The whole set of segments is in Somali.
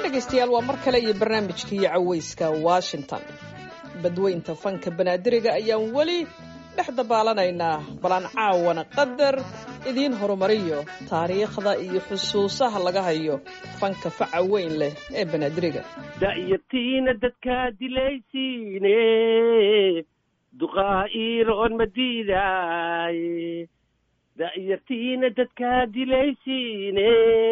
dhegaystayaal waa mar kale iyo barnaamijkii cawayska washington badweynta fanka banaadiriga ayaan weli dhex dabaalanaynaa balan caawana qadar idiin horumariyo taariikhda iyo xusuusaha laga hayo fanka faca weyn leh ee banaadiriga da'yartiina dadkaa dilaysiine duqaa iiroon ma diidaaye da'yartiina dadkaa dilaysiine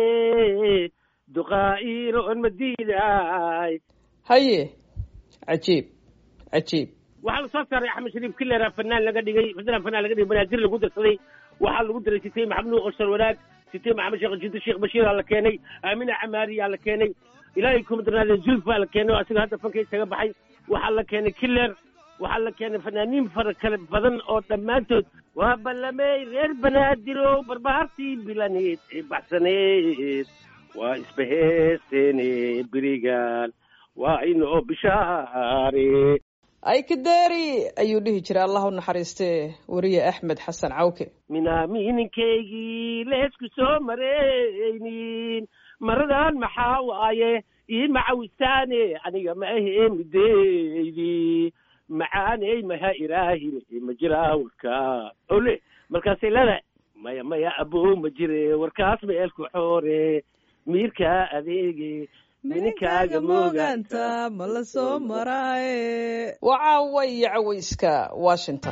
duqaa iiroon ma diidaay haye cajiib cajiib waxaa la soo saaray axmed shariif kilera fanaan laga dhigay fadlan fanaan laga dhigay banaadir lagu darsaday waxaa lagu daray sitay maxamed nuur qashar wanaag sitay maxamed sheekh jido sheekh bashiiraa la keenay aamina camaariyaa la keenay ilaahay kuma darnaadee zulfaa la keenay oo asiga hadda fanka isaga baxay waxaa la keenay kiler waxaa la keenay fanaaniin fara kale badan oo dhammaantood waa ballamey reer banaadir barbaartii bilaneed ee baxsaneed waa isbaheesteene berigaan waa inoo bishaare ay kadeeri ayuu dhihi jiray allah u naxariiste weriye axmed xasan cawke minaamininkaygii leesku soo maraynin maradan maxaa waaye ii macawistaane aniga ma ahee mideydi macaaney maha ilaahine ma jiraa warkaa ole markaasay leedahay maya maya abow ma jire warkaas meelku xoore miirkaa adeege mininkaaga mooganta ma la soo maraaye waa caawa iyo cawayska washington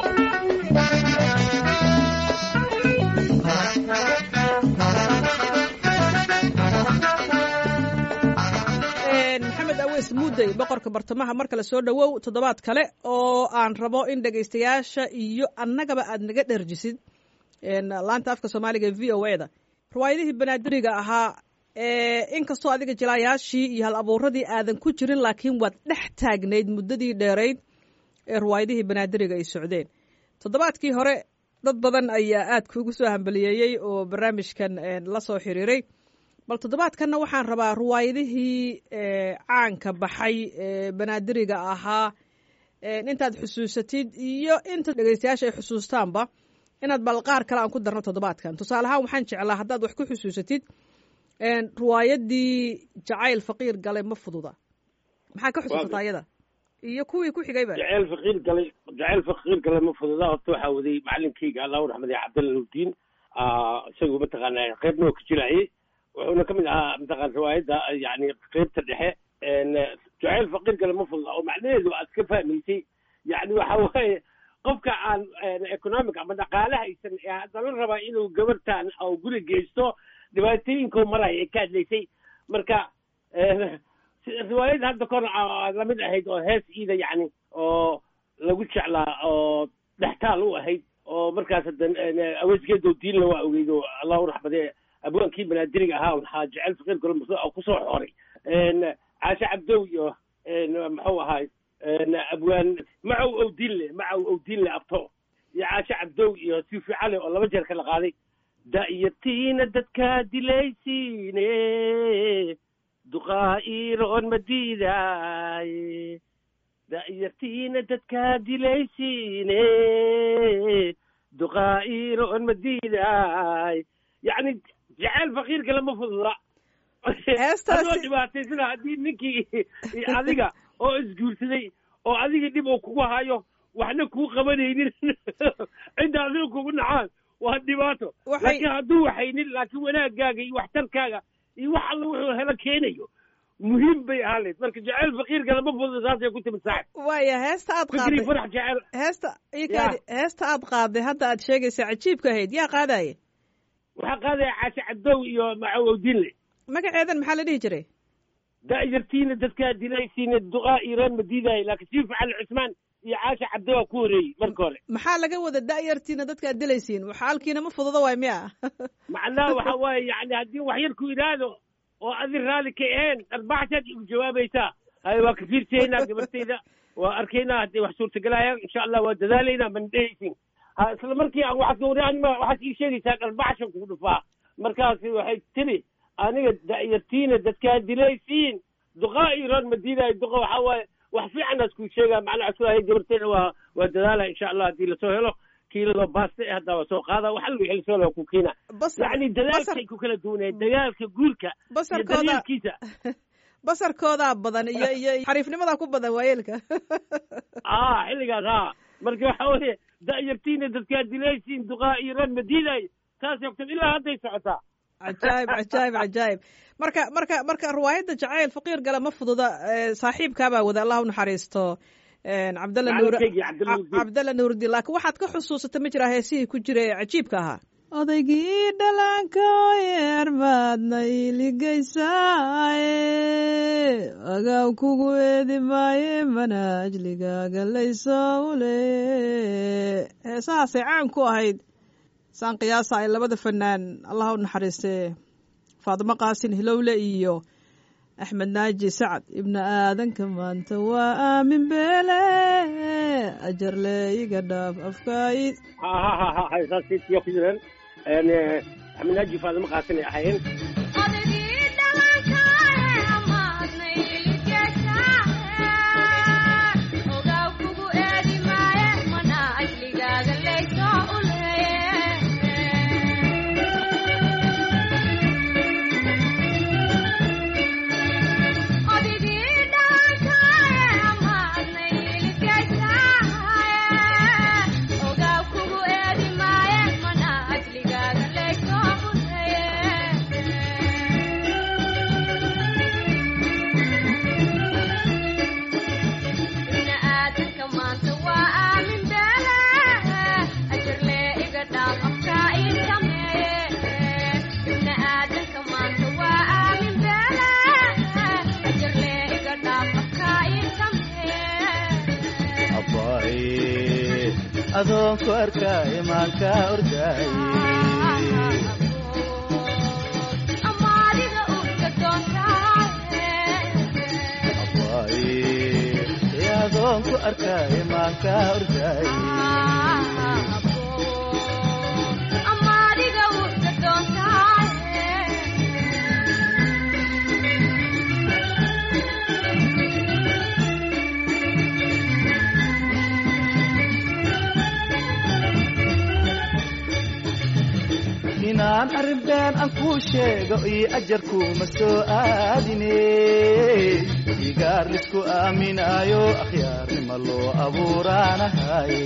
maxamed aweys muudey boqorka bartamaha mar kale soo dhowow toddobaad kale oo aan rabo in dhegaystayaasha iyo annagaba aad naga dherjisid laanta afka soomaaliga v o e da riwaayadihii banaadiriga ahaa inkastoo adiga jilaayaashii iyo hal abuuradii aadan ku jirin laakiin waad dhex taagnayd muddadii dheerayd ee riwaayadihii banaadiriga ay socdeen toddobaadkii hore dad badan ayaa aad kuugu soo hambaliyeeyey oo barnaamijkan la soo xiriiray bal toddobaadkanna waxaan rabaa riwaayadihii caanka baxay ee banaadiriga ahaa intaad xusuusatid iyo inta dhegeystayaasha ay xusuustaanba inaad bal qaar kale aan ku darno toddobaadkan tusaale ahaan waxaan jeclaa haddaad wax ku xusuusatid riwaayadii jacayl faqiir galay ma fududa maxaa ka xusuusataa iyada iyo kuwii ku xigayba jacayl faqiir galay jacayl faqiir galay ma fududa horta waxaa waday macalinkayga allahu raxmadiya cabdalla nuudiin isagu mataqaana qeybna oo ka jilaayay wuxuuna ka mid ahaa mataqana riwaayadda yani qeybta dhexe jacayl faqiir galay ma fududa oo macnaheedu aad ka fahmaysay yani waxa waaye qofka aan economic ama dhaqaale haysan ee haddana rabaa inuu gabartan oo guri geysto dhibaatooyinko maraya ay ka hadlaysay marka riwaayad hadda kor lamid ahayd oo hees iida yani oo lagu jeclaa oo dhextaal u ahayd oo markaas hadda aweesgeedo diinla waa ogeyd oo allahu raxmade abwaankii banaadiriga ahaa waxaa jecel faqiir golo kusoo xooray caashe cabdow iyo muxuu ahaay abwaan macow owdiinle macow owdiinle abto iyo caashe cabdow iyo sifi cali oo laba jeer kala qaaday da'yartiina dadkaa dilaysiine duqaa iiroon ma diidaaye da'yartiina dadkaa dilaysiine duqaa iiroon ma diidaay yacni jaceyl faqiirka lama fududa adoo dhibaataysana haddii ninkii adiga oo isguursaday oo adiga dhib uu kugu hayo waxna kuu qabanaynin cidda adiga kugu nacaan waa dhibaato laakiin hadduu waxaynin laakiin wanaagaaga iyo waxtarkaaga iyo wax alla wuxuu helo keenayo muhiim bay ahaan layd marka jaceyl faqiirka lama fududa saasay ku timid saaxib waaya heesta aad qaaday farax jaceyl heesta ikaadi heesta aad qaaday hadda aad sheegaysa cajiibka ahayd yaa qaadaaye waxaa qaadaya caashe cabdow iyo macawowdiinle magaceedan maxaa la dhihi jiray da'yartiina dadkaa dilaysiina duqaa iiraan ma diidaayo laakiin sii facal cusmaan iyo caasha cabdowa ku horeeyey marka hore maxaa laga wada da'yartiina dadka ad dilaysiin xaalkiina ma fududa waay miya macnaha waxa waaye yani haddii wax yar ku idhaahdo oo adi raalli ka aheen arbaaxsaad igu jawaabaysaa hay waa ka fiirsaynaa gabartayda waa arkaynaa hadday wax suurtagelayaan insha allah waa dadaalaynaa mana dhehaysin ha isla markii aan waxaad ii sheegaysaa dharbaxshan kugu dhufaa markaasi waxay tiri aniga da'yartiina dadkaa dilaysiin duqaa iiraan ma diidaayo duqa waxaa waaye wax fiicanaas kuu sheegaa macnaha sulahay gabarteena waa waa dadaala insha allah haddii lasoo helo kiilado baaste eh haddaa waa soo qaada wax alla wixii lasoo helo ku keena basar yacni dadaalkay ku kala duwaneen dagaalka guurka iyo basarkooda daryeelkiisa basarkoodaa badan iyo iyo xariifnimadaa ku badan waayeelka ah xilligaas ha marka waxa weye da'yartiina dadkaa dilaysiin duqaa iyo reer madiinay taas ogtad ilaa hadday socotaa cajaayib cajaayib cajaayib marka marka marka riwaayadda jacayl faqiir gale ma fududa saaxiibkaabaa wada allah u naxariisto cabdalla nuur cabdalla nuurdiin laakiin waxaad ka xusuusata ma jiraa heesihii ku jira ee cajiibka ahaa odaygii dhalanka yeer baadna iiligaysaaye agaw kugu eedi maaye manaajligaaga layso ule heesahaasay caan ku ahayd saan qiyaasa ay labada fanaan allah u naxariistee faadimo qaasin hilowle iyo axmed naaji sacad ibna aadanka maanta waa aamin beele ajarle iga dhaaf afkaid ha ha ha ha haysaasiyo ku jireen axmed naaji faadimo qaasin ay ahaayeen adoonku arkaaye maanka ordaaye adoonku arkaaye maanka ordaaye inaan arrin been aan kuu sheego iyo ajarkuuma soo aadine igaar lisku aaminaayo akhyaarnima loo abuuraanahaye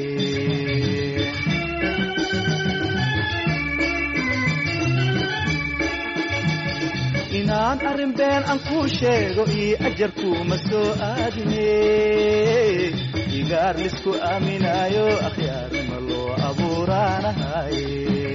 inaan arrin been aan kuu sheego iyo ajarkuuma soo aadine igaar lisku aaminaayo akhyaarnima loo abuuraanahaye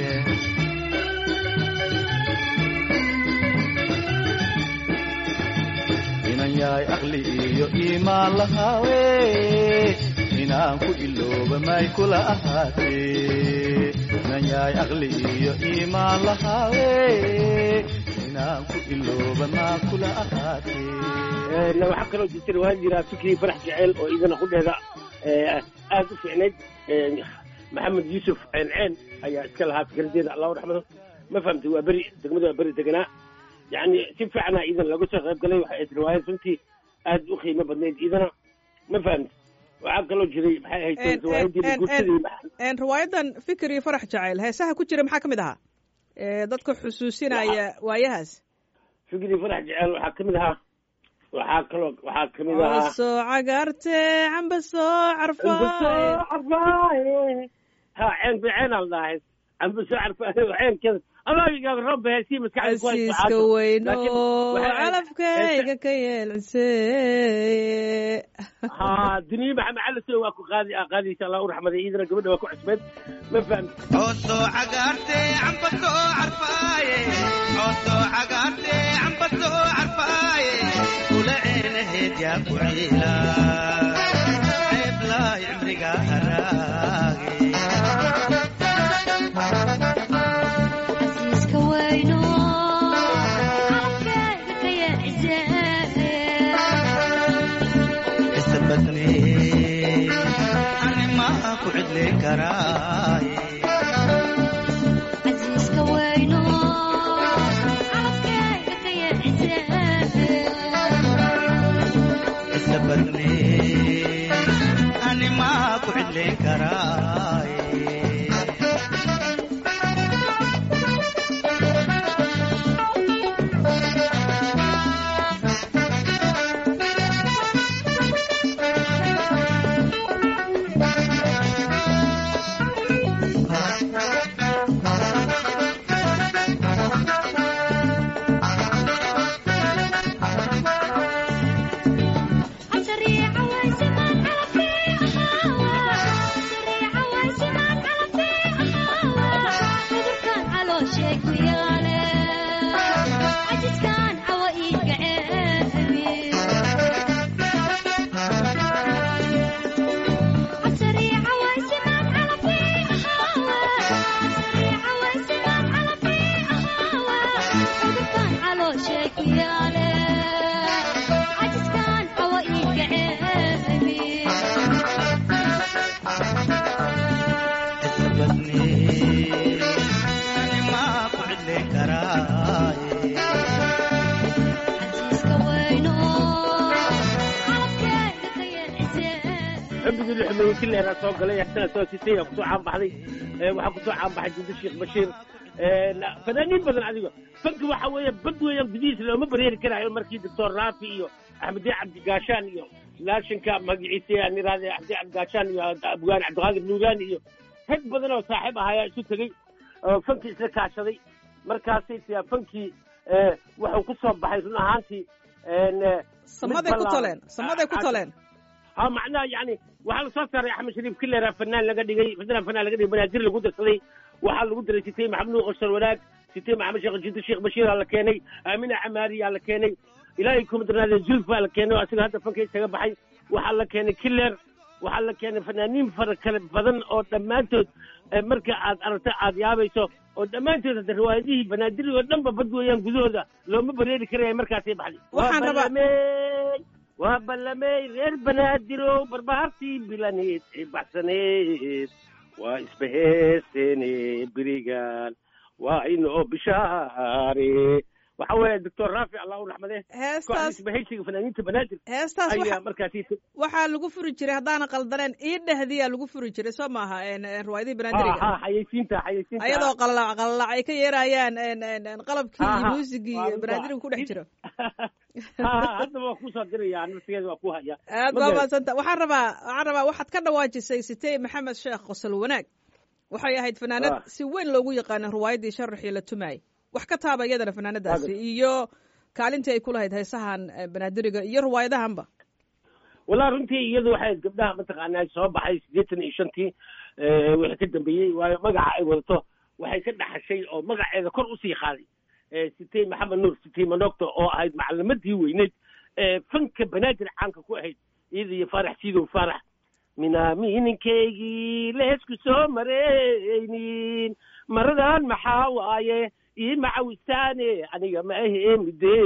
yahay aqli iyo iimaan lahaawe inaan ku ilooba may kula ahaatee inan yahay aqli iyo iimaan lahaawe inaan ku ilooba maa kula ahaatee waxaa kaloo jirta riwaayad jiraa fikrii farax jeceel oo idana qudheeda aad u fiicnayd maxamed yuusuf ceenceen ayaa iska lahaa fikradeeda allahu raxmado ma fahamtay waa beri degmada waa beri deganaa yani si fiicana idan laga soo qayb galay waxay ayd riwaayad runtii aad u qiimo badnayd idana ma fahamti waxaa kaloo jiray maxay ahayd riwaayadii guursadii riwaayadan fikir iyo farax jacayl heesaha ku jira maxaa ka mid ahaa dadka xusuusinaya waayahaas fikir iyo farax jacayl waxaa kamid ahaa waxaa kaloo waxaa kamid ahaa soo cagaarte camba soo carfaaye carfaaye ha ceen ceen al dhahay camba soo carfaaye ceenkeeda adaagiga roobba heesii maskaxdasiiska weyno calafkayga ka yeelcise ha duniye maxamed calaso waa ku qaadi qaadaysa allah u raxmaday iidana gabadha waa ku cusbeed ma fahamti coosoo cagaarte camba soo carfaaye coosoo cagaarte camba soo carfaaye kula ceenaheed yaa ku ciila ceeblaa cimriga haraage animaa ku cidli karaaye casiiska weyno calafkeyga ka yeecise isa badne animaa ku cidli karaaye maxamedii la xumeeyey kileeraa soo galay asana soo sitay aa kusoo caanbaxday waxaa kusoo caanbaxay jinda sheekh bashiir fanaaniin badan adigo fanki waxa weeye bad weeyaan gudihiisa looma bareeri karaayo markii doctor raafi iyo axmediin cabdigaashaan iyo laashinka magaciisa aan iraahday axmediin cabdigaashaan iyo abgaan cabdiqaadir nuuraani iyo rag badan oo saaxiib ahayaa isu tegey oo fankii isla kaashaday markaasay tiyaa fankii wuxuu ku soo baxay run ahaantii samaday ku toleen samaday ku toleen ha macnaha yani waxaa lasoo saaray axmed shariif kilera fanaan laga dhigay fanaan fanaan laga dhigay banaadir lagu darsaday waxaa lagu daray sitay maxamed nuur qosar wanaag sitay maxamed sheekh jido sheekh bashiiraa la keenay aamina camaariyaa la keenay ilaahay kuma darnaadee zulfaa la keenay oo asiga hadda fanka isaga baxay waxaa la keenay kiler waxaa la keenay fanaaniin fara kale badan oo dhammaantood marka aad aragto aad yaabayso oo dhammaantood hadda riwaayadihii banaadir oo dhanba bad weeyaan gudahooda looma bareeri karaya markaasay baxday Waxaan rabaa- Ballamey, waa ballamey reer banaadirow barbaartii bilaneed ee baxsaneed waa isbaheeseene berigan waa inoo bishaare waxa weeye doctor raafi allah u raxmade heestaas kooxda isbahaysiga fanaaniinta banaadir heestaas ayaa waxa markaasi waxaa lagu furi jiray haddaanan qaldaneen ii dhehdiyaa lagu furi jiray soo maaha en- en riwaayadihii ha banaadiriga ha xayeysiinta xayeysiinta ayadoo qalalac qalalac ay ka yeerayaan en- en- en qalabkii Ha, iyo ha. muusigii Waa iyo runta. banaadiriga ku dhex jiro ha haddaba waa kusoo diraya nafsigeeda waa ku haya aad Ma baa garan. mahadsanta waxaan rabaa waxaan rabaa waxaad ka dhawaajisay sitey maxamed sheekh qosol wanaag waxay ahayd fanaanad Ah. si weyn loogu yaqaana riwaayaddii sharaxii la tumaayay wax ka taaba iyadana fanaanadaasi iyo kaalintii ay ku lahayd heesahan eh, banaadiriga iyo riwaayadahanba walaa runtii iyadu waxay gabdhaha mataqaanaa soo baxay siddeetan iyo shantii eh, wixii ka dambeeyey waayo magaca ay wadato waxay ka dhaxashay oo magaceeda kor usii qaaday Eh, sitey maxamed nuur sitey manogto oo ahayd macalimadii weyneyd ee fanka banaadir caanka ku ahayd iyada iyo faarax siidow faarax minaamininkaygii leesku soo maraynin maradan maxaa waaye ii macawisaane aniga ma ahee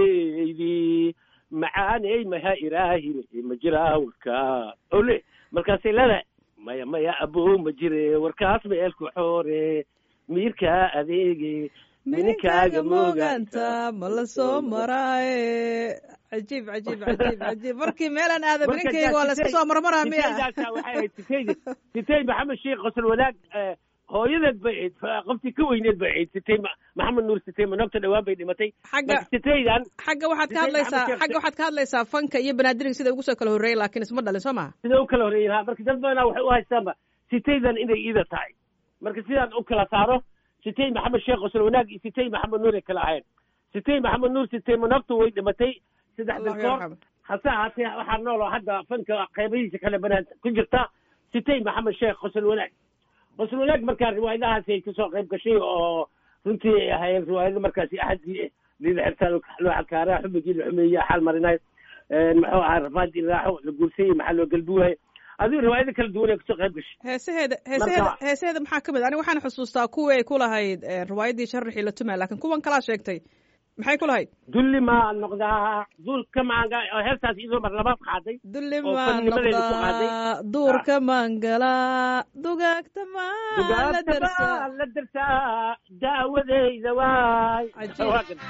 mideydi macaaney maha iraahine ma jiraa warkaa ole markaasay leedahay maya maya abow ma jire warkaas ma eelku xoore miirkaa adeege mininkaaga mooganta ma la soo maraaye cajiib cajiib cajiib cajiib markii meelaan aada mininkayga waa layska soo marmaraa miya sitaydaasa waxay ahayd sitaydi sitay maxamed sheekh qosol wadaag eh, hooyadeed bay ahayd fa- qoftii ka weyneed bay ahayd sitay Ma- maxamed nuur sitay manogta dhawaan bay dhimatay xagga marka sitaydan xagga waxaad ka Sitay hadlaysaa Maxamed Sheekh- xagga waxaad ka hadlaysaa fanka iyo banaadiriga sida ugu soo kala horreeyay laakiin isma dhalin soo maha sida u kala horreeyeen ha marka dad badanaa waxay u haystaanba sitaydan inay iida tahay marka sidaan u kala saaro sitay maxamed sheekh qosol wanaag iyo sitay maxamed nuur ay kala ahayn sitay maxamed nuur sitay manogta way dhimatay saddex allahu bilkoor yarxam hase ahaatee waxaa nool oo hadda fanka qaybihiisa kale banaan ku jirta sitay maxamed sheekh qosol wanaag qosol wanaag markaa riwaayadahaasi ay kasoo qayb gashay oo runtii ay ahaayeen riwaayado markaasi axadii lila xirtaan loo xakaara xubigii la xumeeye xaal marinay muxuu ahaa rafaadii raaxo la guursayey maxaa loo galbuwaye adigu riwaayado kala duwan ay kasoo qayb gashay heesaheeda heesaheeda Marka- heesaheeda maxaa ka mid aniga waxaan xusuustaa kuwii ay ku lahayd eh, riwaayaddii sharaxii la tumaay laakiin kuwan kalaa sheegtay maxay ku lahayd dulli maa noqdaa duulka maanga oo heestaas iyadoo mar labaad qaaday dulli oo maan fannimadeeda ku qaaday. noqdaa duurka maan galaa dugaagta maan la dugaagta darsaa baa la darsaa daawadeyda waay Cajiib. Waa kan.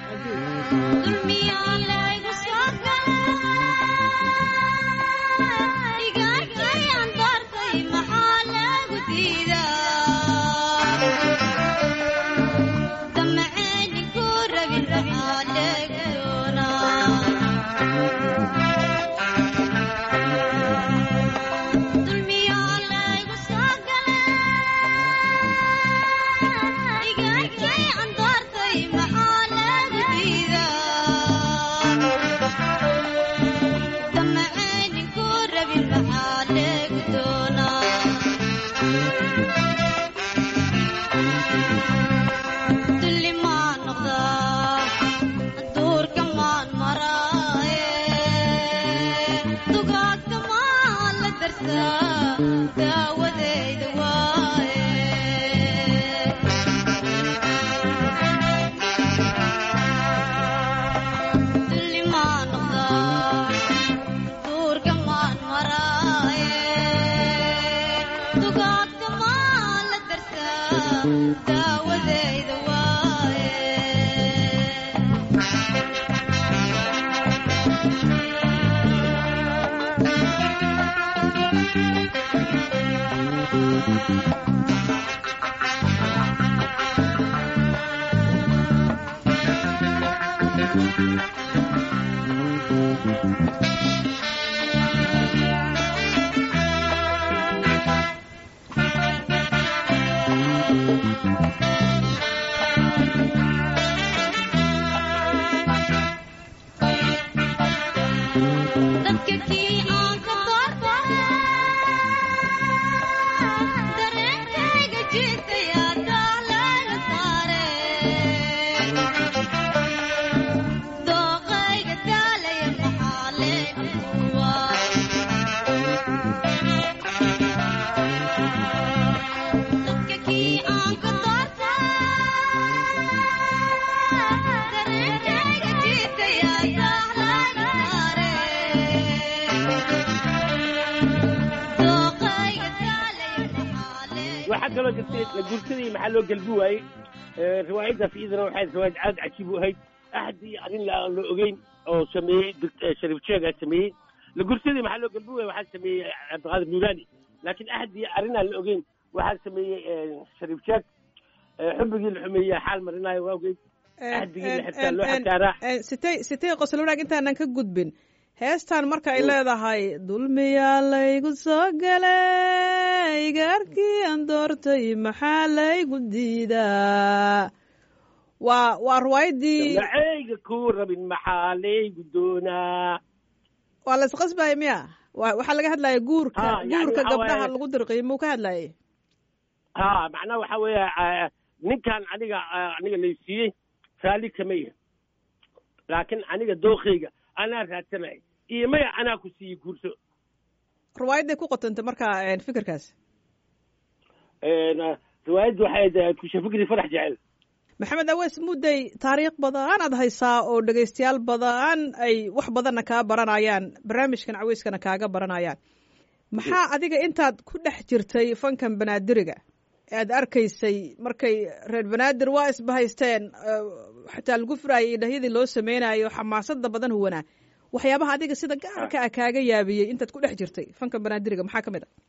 dulmiyaan laygu soo galay igaagayaan doortay maxaa lagu diidaa damaceeni ku rabin maxaa lagu doonaa dulmiyaan laygu soo galay igaagayaan doortay maxaa lagu diidaa damaceeni ku rabin maxaa lagu doonaa dulli maan noqdaa duurka maan maraaye dugaagta maan la darsaa daawadeyda waaye dulli maan noqdaa duurka maan maraaye dugaagta maan la darsaa daawadeyda waaye dadka kii aan ka doortay dareenkayga jiitaya daalayga saare dooqayga daalaya maxaa leeguwa dadka kii aan ka doortay dareenkayga jiitaya daalayga saare dooqayga daalaya maxaa leeguwa waxaa kaloo jirtay la guursadii maxaa loo gelbi waayey Eh, riwaayaddaas iyadana waxay riwaayad aad cajiib u ahayd axad iyo arrin la aan la ogeyn oo sameeyey doct- eh, shariif jeega sameeyey la guursadii maxaa loo gelbi waayey waxaa sameeyey cabdiqaadir nuuraani laakiin axad iyo arrin aan la ogeyn waxaa sameeyey eh, shariif jeeg Eh, xubigii la xumeeyey xaal marinaayo waa ogeyd axdigii la xirtaa loo xataaraa sitay sitay qosol wanaag intaanan ka gudbin heestan marka ay leedahay dulmiyaa laygu soo galay gaarkii aan doortay maxaa laygu diidaa waa waa riwaayaddii macayga kuu rabin maxaa laygu doonaa waa la isqasbaya miya wa waxaa laga hadlaya guurka Ha, yani guurka waxa gabdhaha waaye- lagu dirqiy muu ka hadlayay ha macnaha waxa weeye eh, ninkan aniga eh, aniga laysiiyey raalli kama yahi laakiin aniga dookayga anaa raadsanay iyo maya anaa ku siiyey guurso riwaayadday ku qotantay marka een, fikirkaas En, eh, riwaayaddu waxay ahayd kusha fikri farax jecel maxamed awees mudday taariikh badan aad haysaa oo dhegaystayaal badan ay wax badanna kaa baranayaan barnaamijkan caweyskana kaaga baranayaan maxaa adiga intaad ku dhex jirtay fankan banaadiriga ee aad arkaysay markay reer banaadir waa isbahaysteen eh, xataa lagu furaayay idhahyadii loo sameynayo xamaasada badan huwanaa waxyaabaha adiga sida gaarka ah kaaga yaabiyey intaad ku dhex jirtay fankan banaadiriga maxaa ka mid a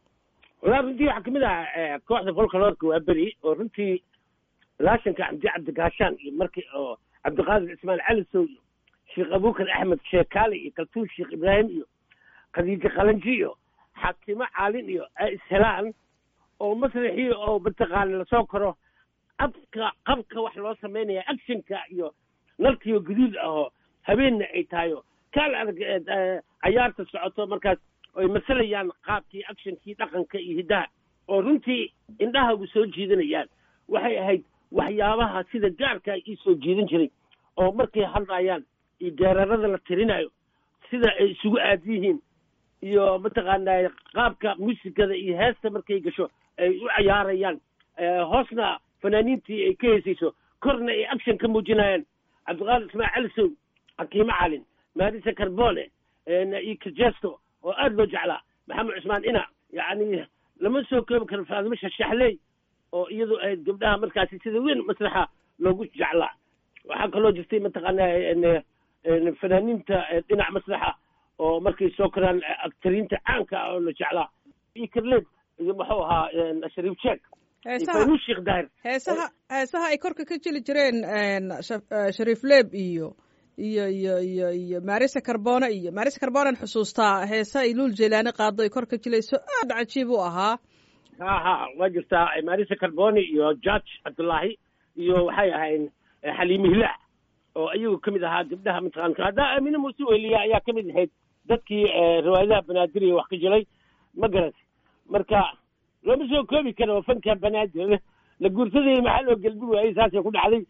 walaa runtii waxaa kamid ah eh, kooxda folkaloorka waa beri oo runtii laashanka cabdi cabdigaashaan iyo markii oo cabdiqaadir cismaan calisow iyo sheekh abuukar axmed sheekaale iyo kaltuun sheekh ibraahim iyo khadiijo qalanji iyo xaakimo caalin iyo ay ishelaan oo masraxii oo mataqaana lasoo koro abka qabka wax loo samaynaya actionka iyo nalkiyo guduud ahoo habeenna ay tahayo kaal adag eh, eh, cayaarta socoto markaas ay masalayaan qaabkii actionkii dhaqanka iyo hiddaha oo runtii indhahagu soo jiidanayaan waxay ahayd waxyaabaha sida gaarka ii soo jiidan jiray oo markay hadlayaan iyo geerarada la tirinayo sida ay isugu aad yihiin iyo mataqaanaa qaabka muusikada iyo heesta markay gasho ay u cayaarayaan Eh, hoosna fanaaniintii ay ka heesayso korna ay action ka muujinayaan cabdiqaadir ismail calisow xakiimo calin maarisa carbone iyo kajesto oo aad loo jeclaa maxamed cusmaan ina yacni lama soo koobi karo faadimo shashaxley oo iyadu ahayd gabdhaha markaasi sida weyn masraxa loogu jeclaa waxaa kaloo jirtay mataqaanaa en, en, fanaaniinta eh, dhinac masraxa oo markay soo koraan eh, aktariinta caanka ah oo la jeclaa iyo karleed iyo muxuu ahaa en, shariif jeek iyo heesaha faynuus sheekh daahir heesaha heesaha ay korka ka jeli jireen een, Sha- eh, shariif leeb iyo iyo iyo iyo iyo marisa carbone iyo marisa carbonen xusuustaa heesa ay luul jelaani qaado ay kor ka jilayso aad cajiib u ahaa ha ha waa jirtaa marisa carboni iyo george cabdullaahi iyo waxay ahayn eh, xaliime hilaac oo iyagu ka mid ahaa gabdhaha mataqaanka haddaa aamine muuse weliya ayaa ka mid ahayd dadkii eh, riwaayadaha banaadir wax ka jiray ma garat marka looma soo koobi karo fanka banaadir la guursaday maxaa loo gelbi waayey saasay ku dhacday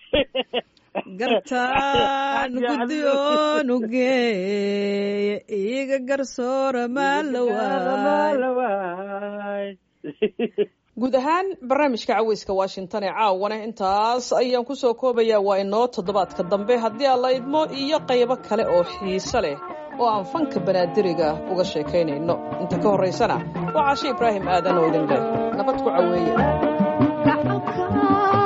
gartaan guddiyoonu geeye iiga garsoora maalawaay guud ahaan barnaamijka caweyska washington ee caawana intaas ayaan ku soo koobayaa waa inoo toddobaadka dambe haddii aan la idmo iyo qaybo kale oo xiiso leh oo aan fanka banaadiriga uga sheekaynayno inta ka horraysana waa caashe ibraahim aadan oo idin leh nabad ku caweeye gacalka